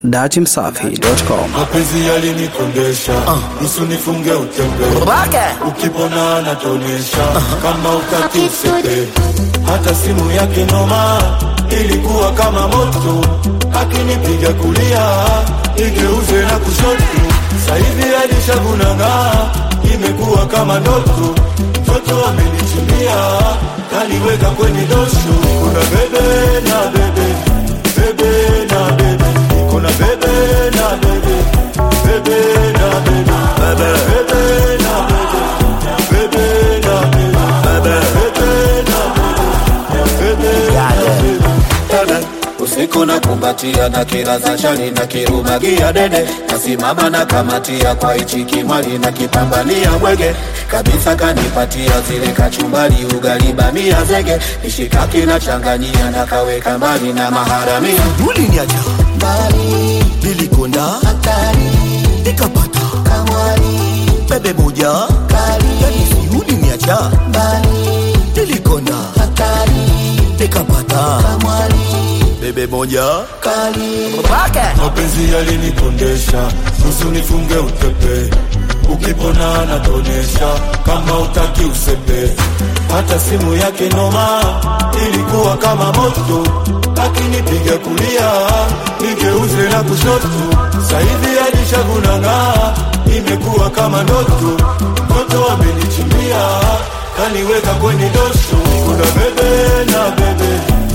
datimsafi.com. mapenzi yalinikondesha nusu nifunge utembe ukipona anatonesha kama utaki usepe hata simu yake noma ilikuwa kama moto akinipiga kulia igeuze na kushoto sahivi alishagunang'aa imekuwa kama ndoto mtoto amenichimbia kaliweka kwenye dosho kuna bebe na bebe bebe na bebe kuna bebe na bebe bebe na bebe bebe bebe na bebe bebe na bebe bebe na bebe bebe na bebe usiku na kumbatia na kiraza chali na kirumagia dede kasimama na kamatia kwa ichi kimwali na kipambania mwege kabisa kanipatia zile kachumbali ugali bamia zege nishikaki na changanyia na kaweka mbali na maharamia uliniacha mbali, nilikonda hatari, nikapata kamwari, bebe moja kali, yani si uliniacha mbali, nilikonda hatari, nikapata kamwari, bebe moja kali, mapenzi yalinikondesha nusu nifunge utepe ukipona anatonesha kama utaki usepe hata simu yake noma ilikuwa kama moto akinipiga kulia nigeuze na kushoto sahivi alishagunang'aa imekuwa kama ndoto mtoto amenichimbia kaniweka kwenye dosho kuna bebe na bebe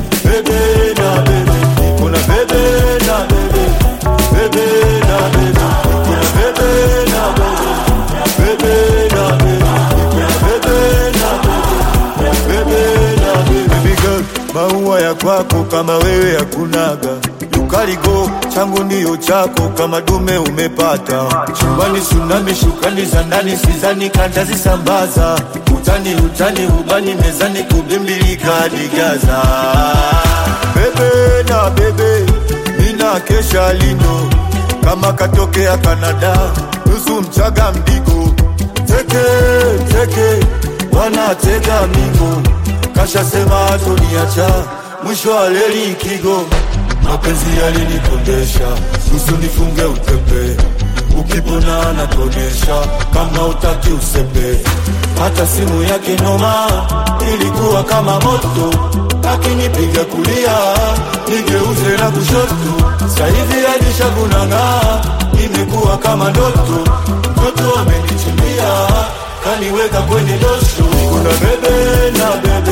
bebe na bebe kuna bebe na bebe bebe na bebe kuna bebe na bebe bebe na bebe kuna bebe na bebe bebe na bebe baby girl maua ya kwako kama wewe hakunaga yukaligo changu ndiyo chako kama dume umepata chumbani sunami shukani za ndani sizani kantazisambaza utani utani ubani mezani kubimbilika hadi Gaza bebe na bebe mina kesha lino kama katokea Kanada nusu mchaga mdigo teke teke wanatega migo kashasema atoniacha mwisho wa leli kigo mapenzi yalinikondesha nusu nifunge utepe ukipona anatonesha kama utaki usepe hata simu yake noma ilikuwa kama moto akinipiga kulia nigeuze na kushoto sahivi alishagunang'aa imekuwa kama ndoto mtoto amenichimbia kaniweka kwenye dosho kuna bebe na bebe